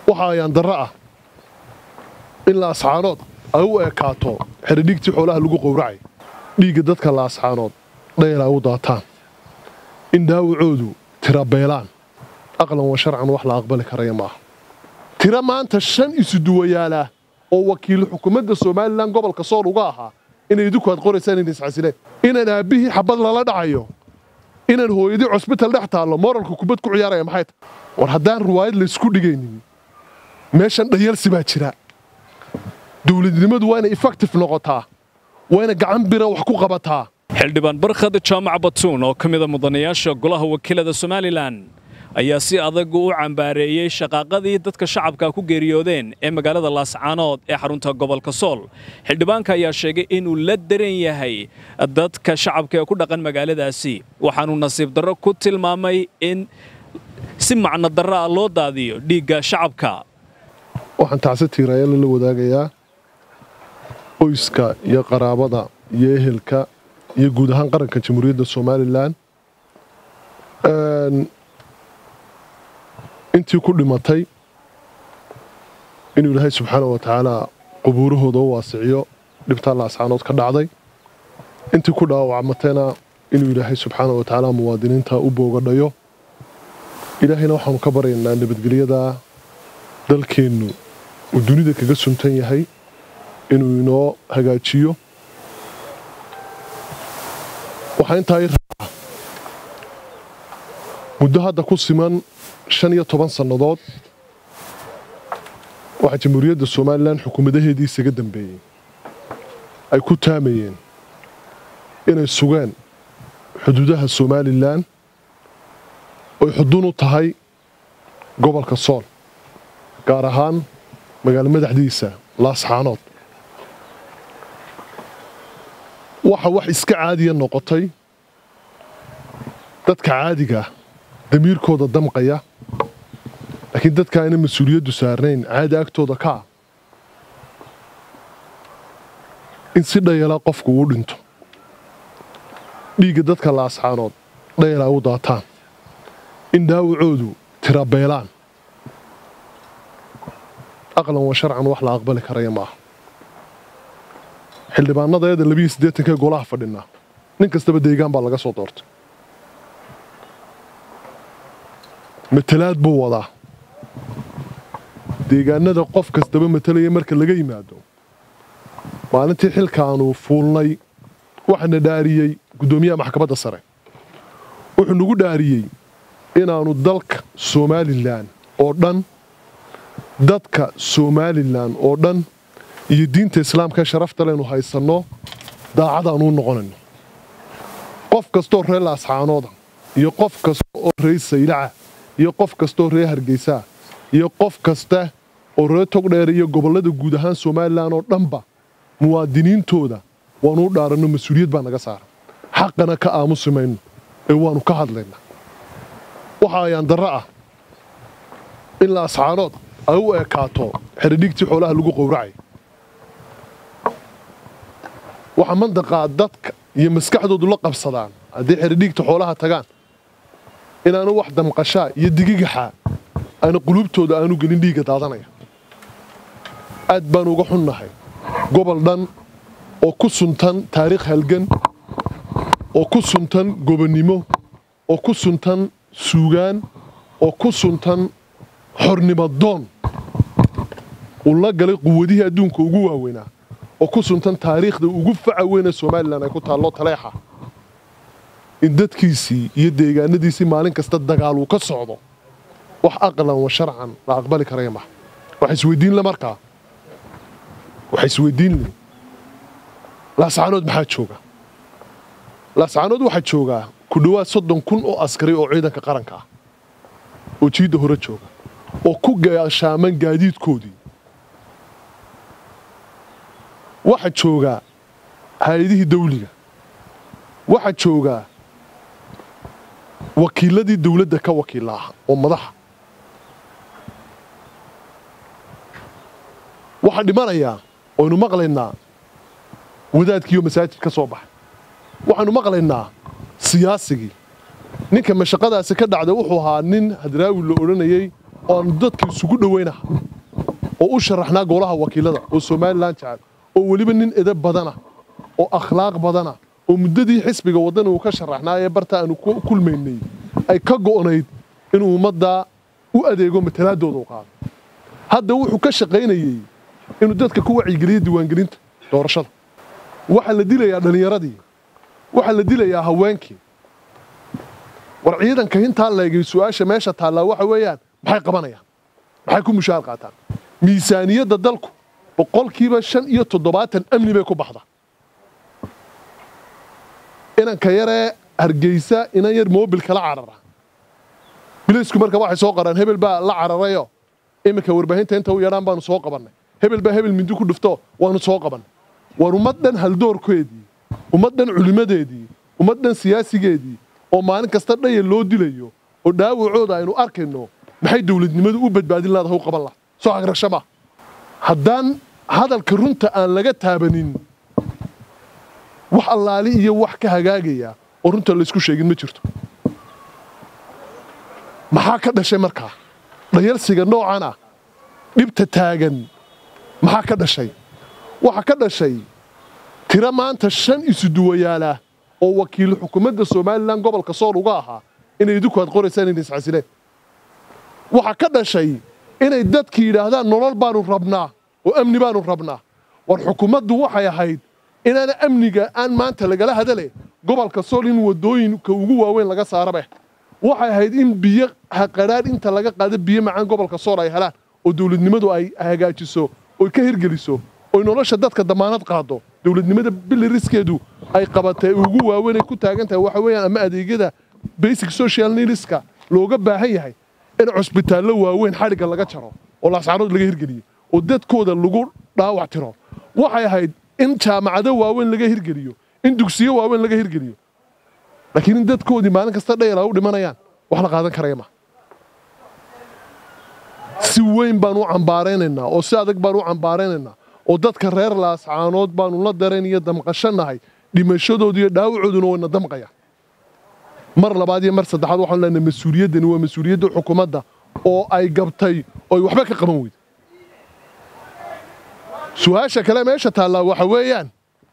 waxa ayaan darro ah in laascaanood ay u ekaato xeridhiigtii xoolaha lagu qowracay dhiigga dadka laascaanood dhayl ay u daataan in dhaawacoodu tira beelaan aqlan wa sharcan wax la aqbali karaya maaha tira maanta shan isuduwayaalaa oo wakiil xukuumadda somalilan gobolka sool uga ahaa inay idinku aad qoraysaan inay iscasileen inaan aabbihii xabad lala dhacayo inaan hooyadii cosbital dhex taallo moralka kubad ku ciyaaraya maxay tahay war haddaan ruwaayad laysku dhigaynin meeshan dhayalsi baa jira dowladnimadu waa inay effective noqotaa waa inay gacan bira wax ku qabataa xildhibaan barkhad jaamac batuun oo ka mida mudanayaasha golaha wakiilada somalilan ayaa si adag u cambaareeyey shaqaaqadii dadka shacabka ku geeriyoodeen ee magaalada laascaanood ee xarunta gobolka sool xildhibaanka ayaa sheegay inuu la daran yahay dadka shacabka ee ku dhaqan magaaladaasi waxaanuu nasiib darro ku tilmaamay in si macno darro ah loo daadiyo dhiigga shacabka waxaan tacsi tiiraayala la wadaagayaa qoyska iyo qaraabada iyo ehelka iyo guud ahaan qaranka jamhuuriyadda somalilan intii ku dhimatay inuu ilaahay subxaana wa tacaala qubuurahooda u waasiciyo dhibtaa laascaanood ka dhacday intii ku dhaawacmatayna inuu ilaahay subxaana wa tacaala muwaadiniinta u boogadhayo ilaahayna waxaanu ka baryaynaa nabadgelyada dalkeennu uu dunida kaga suntan yahay inuu inoo hagaajiyo waxaa intaa i raaca muddo hadda ku siman shan iyo toban sannadood waxaa jamhuuriyadda somalilan xukuumadaheedii isaga dambeeyey ay ku taamayeen inay sugeen xuduudaha somalilan oy xudun u tahay gobolka sool gaar ahaan magaalo madaxdiisa laasxaanood waxa wax iska caadiya noqotay dadka caadiga damiirkooda damqaya laakiin dadka ayna mas-uuliyaddu saarnayn caadi agtooda ka ah in si dhayala qofku uu dhinto dhiigga dadka laasxaanood dhayal ay u daataan in dhaawacoodu tira beelaan aqlan wa sharcan wax la aqbali karaya maaha xildhibaanadeeda labiiyo siddeetankee golaha fadhinaa nin kastaba deegaan baa laga soo doortay matalaad buu wadaa deegaanada qof kastaba matalaya marka laga yimaado maalintii xilkaanu fuulnay waxaana dhaariyey guddoomiyaha maxkamadda sare wuxuu nagu dhaariyey inaannu dalka somalilan oo dhan dadka somalilan oo dhan iyo diinta islaamka ee sharafta leynu haysanno daacadaanuu noqonayno qof kastooo reer laasxaanooda iyo qof kasta oo reer saylaca iyo qof kastaoo reer hargeysaa iyo qof kasta oo reer togdheer iyo gobollada guud ahaan somalilan oo dhanba muwaadiniintooda waanuu dhaaranno mas-uuliyad baa naga saara xaqana ka aamusi mayno ee waannu ka hadlaynaa waxa ayaan darro ah in laasxaanood ay u ekaato xeridhiigtii xoolaha lagu qowracay waxa mandaqaa dadka iyo maskaxdoodu la qabsadaan haddii xeridhiigta xoolaha tagaan inaanu wax damqashaa iyo digigaxaa aanu quluubtooda aanu gelin dhiigga daadanaya aad baanu uga xunnahay gobol dhan oo ku suntan taariikh halgan oo ku suntan gobonnimo oo ku suntan suugaan oo ku suntan xornimadoon uu la galay quwadihii adduunka ugu waaweynaa oo ku suntan taariikhda ugu faca weyne somalilan ay ku taallo taleexa in dadkiisii iyo deegaanadiisii maalin kasta dagaal uu ka socdo wax aqlan wa sharcan la aqbali karaya maha waxa isweydiinle markaa waxa isweydiinle laascaanood maxaa jooga laascaanood waxaa joogaa ku dhowaad soddon kun oo askari oo ciidanka qaranka ah oo jiidda hore jooga oo ku gaashaaman gaadiidkoodii waxaa joogaa hay-adihii dawliga waxaa joogaa wakiiladii dawladda ka wakiilla ah oo madaxa waxaa dhimanayaa waynu maqlaynaa wadaadkiioo masaajid ka soo baxay waxaanu maqlaynaa siyaasigii ninka mashaqadaasi ka dhacda wuxuu ahaa nin hadraawi la odhanayey oo aanu dadka isugu dhowaynaha oo u sharaxnaa golaha wakiilada oo somalilan jecel oo weliba nin edab badana oo akhlaaq badana oo muddadii xisbiga waddana uu ka sharaxnaa ee barta aanu ku kulmaynay ay ka go'nayd inuu ummaddaa u adeego matalaadooda u qaado hadda wuxuu ka shaqaynayey inuu dadka ku wacyigeliyo diiwaangelinta doorashada waxaa la dilayaa dhallinyaradii waxaa la dilayaa haweenkii war ciidanka hintaa leegay su'aasha meesha taallaa waxa weeyaan maxay qabanayaan maxay ku mushaar qaataan miisaaniyadda dalku boqolkiiba shan iyo toddobaatan amni bay ku baxda inanka yaree hargeysa inan yar moobilka la carara bilaysku marka waxay soo qaraan hebel baa la cararayo iminka warbaahinta inta u yadhaan baanu soo qabannay hebel baa hebel mindi ku dhufto waanu soo qabannay war ummaddan haldoorkeedii ummaddan culimmadeedii ummaddan siyaasigeedii oo maalin kasta dhaya loo dilayo oo dhaawacooda aynu arkayno maxay dowladnimadu u badbaadin laadaha u qaban laha soo agrasho ma haddaan hadalka runta aan laga taabanin wax allaali iyo wax ka hagaagaya oo runta laysku sheegin ma jirto maxaa ka dhashay markaa dhayalsiga noocan ah dhibta taagan maxaa ka dhashay waxaa ka dhashay tiro maanta shan isuduwayaalah oo wakiil xukuumadda somalilan gobolka sool uga ahaa inay idinku aad qoraysaan inay iscasileen waxaa ka dhashay inay dadki yidhaahdaan nolol baanu rabnaa oo amni baanu rabnaa war xukuumaddu waxay ahayd inaana amniga aan maanta lagala hadale gobolka sool in waddooyinka ugu waaweyn laga saarabe waxay ahayd in biyo haqadhaadh inta laga qaado biyo macaan gobolka sool ay helaan oo dowladnimadu ay hagaajiso oy ka hirgeliso oy nolosha dadka damaanad qaado dowladnimada biliriskeedu ay qabatay ugu waaweyn ay ku taagan tahay waxa weeyaan ama adeegyada basic social needska looga baahan yahay in cusbitaallo waaweyn xadhigga laga jaro oo laascaanood laga hirgeliyo oo dadkooda lagu dhaawac tiro waxay ahayd in jaamacado waaweyn laga hirgeliyo in dugsiyo waaweyn laga hirgeliyo laakiin in dadkoodii maalin kasta dhayala u dhimanayaan wax la qaadan karaya ma si weyn baan u cambaaraynaynaa oo si adag baan u cambaaraynaynaa oo dadka reer laascaanood baanu la darayn iyo damqashanahay dhimashadooda iyo dhaawacooduna wayna damqayaan mar labaad iyo mar saddexaad waxaanu leenahay mas-uuliyaddani waa mas-uuliyadda xukuumadda oo ay gabtay oo ay waxba ka qaban weyda su-aasha kale meesha taallaa waxa weeyaan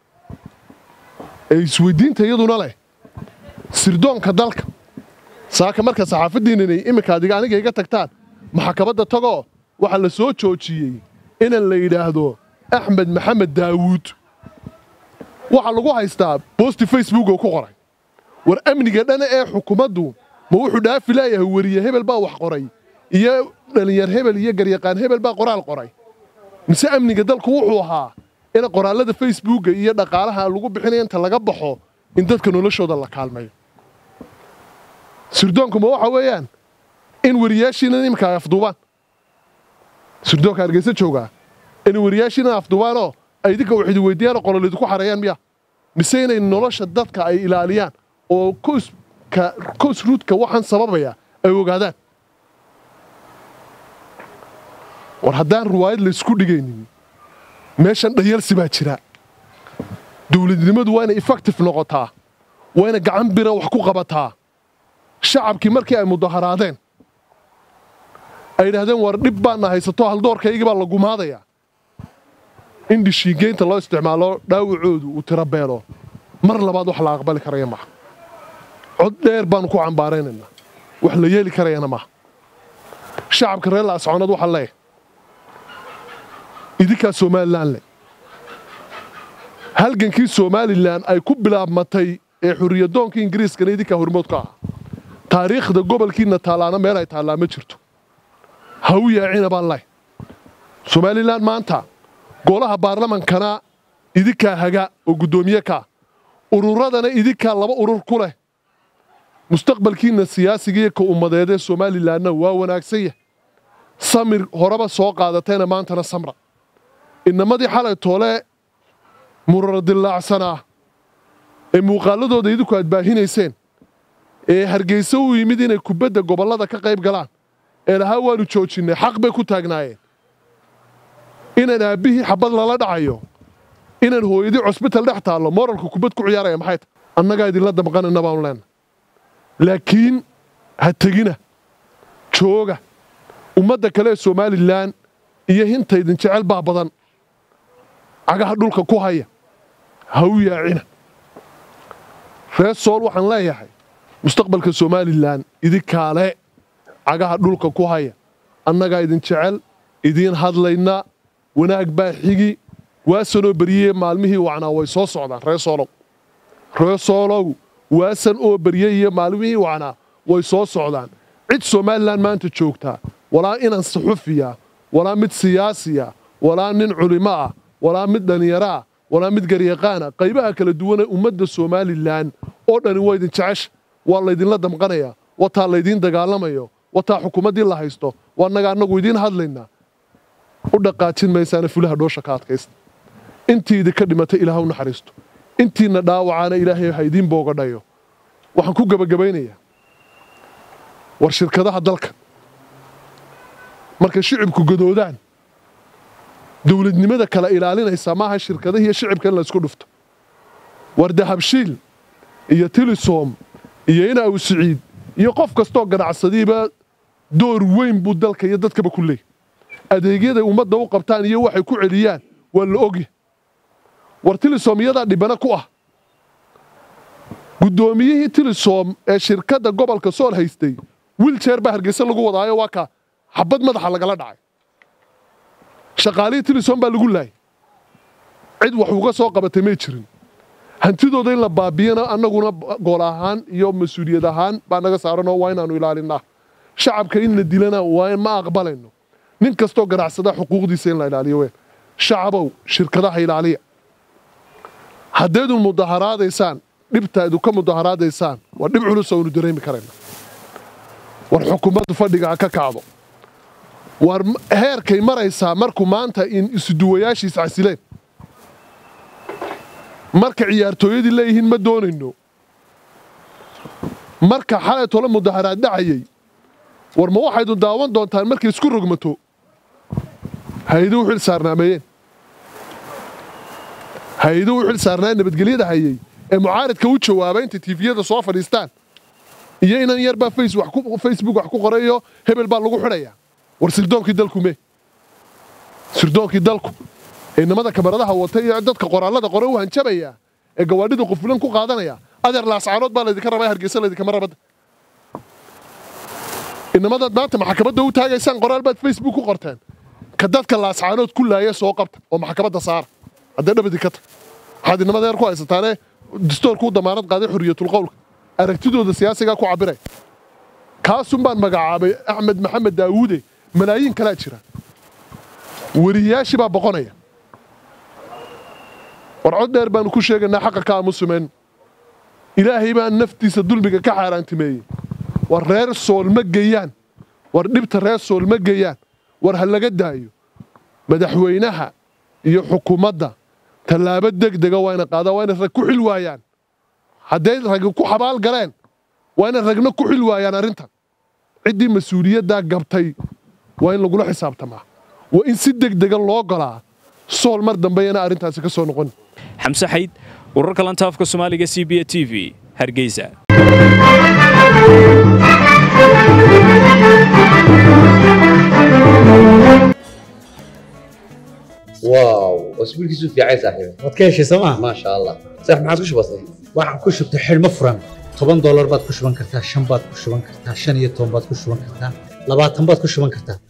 ee isweydiinta iyaduna leh sirdoonka dalka saaka marka saxaafaddiinanay iminka adiga aniga iga tagtaan maxkamadda tagoo waxaa la soo joojiyey inan la yidhaahdo axmed maxamed daawuud waxaa lagu haystaa boosti facebook oo ku qoray war amniga dhana ee xukuumaddu ma wuxuu dhaafi leeyahay weriye hebel baa wax qoray iyo dhalinyar hebel iyo garyaqaan hebel baa qoraal qoray mise amniga dalku wuxuu ahaa in qoraallada facebooka iyo dhaqaalaha lagu bixinaya inta laga baxo in dadka noloshooda la kaalmayo sirdoonku ma waxa weeyaan in weriyaashiina iminka ay afduubaan sirdoonka hargeysa joogaa in weriyaashiina afduubaanoo ay idinka wax idi weydiiyaan oo qolol idinku xareeyaan miya mise inay nolosha dadka ay ilaaliyaan oo koska kos ruudka waxaan sababaya ay ogaadaan war haddaan riwaayad laysku dhigaynin meeshan dhayalsi baa jira dowladnimadu waa inay effective noqotaa waa inay gacan bira wax ku qabataa shacabkii markii ay mudaharaadeen ay yidhaahdeen war dhib baana haysato haldoorkaygii baa la gumaadayaa in dhishiingeynta loo isticmaalo dhaawacoodu uu tirabeelo mar labaad wax la aqbali karaya maaha cod dheer baanu ku cambaaraynaynaa wax la yeeli karayana maaha shacabka reer laascoonad waxaa leeyahay idinkaa somalilan leh halgankii somalilan ay ku bilaabmatay ee xurriyadoonka ingiriiskana idinkaa hormood ka ah taariikhda gobolkiinna taallaana meel ay taallaa ma jirto ha u yaacina baan leh somalilan maanta golaha baarlamankana idinkaa haga oo guddoomiye kaa ururadana idinkaa laba urur ku leh mustaqbalkiinna siyaasigiiyo ka ummadeedee somalilanna waa wanaagsan yahay samir horeba soo qaadatayna maantana samra inamadii xalay toole murara dillaacsanaa ee muuqaaladooda idinku aad baahinayseen ee hargeysa u yimid inay kubadda gobollada ka qayb galaan ee lahaa waanu joojinnay xaq bay ku taagnaayeen inaan aabbihii xabad lala dhacayo inaan hooyadii cusbital dhex taallo moralka kubad ku ciyaaraya maxay tahay annagaa idinla damqanayna baanu leenahay laakiin ha tegina jooga ummadda kale ee somalilan iyo hintaydin jecel baa badan cagaha dhulka ku haya ha u yaacina reer sool waxaan leeyahay mustaqbalka somalilan idinkaale cagaha dhulka ku haya annagaa idin jecel idiin hadlayna wanaag baa xigi waasanoo beryeye maalmihii wacnaa way soo socdaan reer soolow reer soolow waasan oo beryey iyo maalmihii wacnaa way soo socdaan cid somalilan maanta joogtaa walaa inan suxufiya walaa mid siyaasiya walaa nin culimo ah walaa mid dhallinyaro ah walaa mid garyaqaana qaybaha kala duwanee ummadda somalilan oo dhani waa idin jecesha waa laydinla damqanayaa wataa laydiin dagaalamayo wataa xukuumaddii la haysto waa naga annagu idiin hadlaynaa u dhaqaajin maysaana fulaha dhoosha ka adkaysta intii idinka dhimatay ilaah u naxariisto intiina dhaawacaana ilaahay ha idiin boogadhayo waxaan ku gebagabaynayaa war shirkadaha dalka markay shicibku gadoodaan dowladnimada kala ilaalinaysa maaha shirkadahiiyo shicibka in laysku dhufto war dahabshiil iyo tilisom iyo ina aw siciid iyo qof kastoo ganacsadiiba door weyn buu dalka iyo dadkaba ku leeyay adeegyaday ummadda u qabtaan iyo waxay ku celiyaan waa la ogya war tilisom iyadaa dhibana ku ah guddoomiyihii tilisom ee shirkadda gobolka sool haystay wiljeer baa hargeysa lagu wadaayo waa ka xabad madaxa lagala dhacay shaqaalihii tilisom baa lagu laayay cid wax uga soo qabatay may jirin hantidooda in la baabiyana annaguna gool ahaan iyo mas-uuliyad ahaan baa naga saaranoo waa inaannu ilaalinaa shacabka in la dilana waa ma aqbalayno nin kastoo ganacsada xuquuqdiisa in la ilaaliyo ween shacabow shirkadaha ilaaliya haddaydun mudaharaadaysaan dhibtaadu ka mudaharaadaysaan waa dhib culus oo aynu dareemi karayna war xukuumaddu fadhiga ha ka kacdo war heerkay maraysaa markuu maanta in isuduwayaashiis casileen marka ciyaartooyadii leeyihiin ma doonayno marka xalay tole mudaharaad dhacayay war ma waxaydu daawan doontaan markay isku rogmato hay-aduhu xil saarnaameeyeen hay-aduhu xil saarnaa nabadgelyada hayay ee mucaaridka u jawaaba intay tiifiyada soo fadhiistaan iyo inan yarbaa facebook wax ku qorayo hebel baa lagu xidhayaa war sirdoonkii dalku mee sirdoonkii dalku ee nimada kamaradaha wata iyo dadka qoraallada qore u hanjabaya ee gawaadhida qufulan ku qaadanaya adeer laascaanood baa laydinka rabaa hargeysa laydinkama rabada inamadaad maanta maxkamadda u taagaysaan qoraal baad facebook ku qorteen ka dadka laascaanood ku laaya soo qabta oo maxkamadda saara haddee dhabadi ka tag waxaad inamada heer ku haysataane dastoorku u damaanad qaaday xorriyatulqowlka aragtidooda siyaasigaa ku cabiraya kaasun baan magacaabay axmed maxamed daawuude malaayiin kalaa jira weriyaashii baa boqonaya war cod dheer baanu ku sheegaynaa xaqa ka aamusumayn ilaahay baa naftiisa dulmiga ka xaaraantimeeyey war reer sool ma geeyaan war dhibta reer sool ma geeyaan war ha laga daayo madaxweynaha iyo xukuumadda tallaabo degdega waa ina qaadaan waa inay rag ku xil waayaan hadday ragi ku xabaal galeen waa inay ragna ku xil waayaan arrintan ciddii mas-uuliyaddaa gabtay waa in lagula xisaabtamaa waa in si degdega loo golaa sool mar dambeeyana arrintaasi ka soo noqon xamse xayd wararka lantaafka soomaaliga c b a t v hargeysa واو اسبوع كيسو في عايز صاحبي waad ka heshay sooma ما شاء الله صح ما عادش بسيط waxaan ku shubtay xidhmo furan toban doolar baad ku shuban kartaa shan baad ku shuban kartaa shan iyo toban baad ku shuban kartaa labaatan baad ku shuban kartaa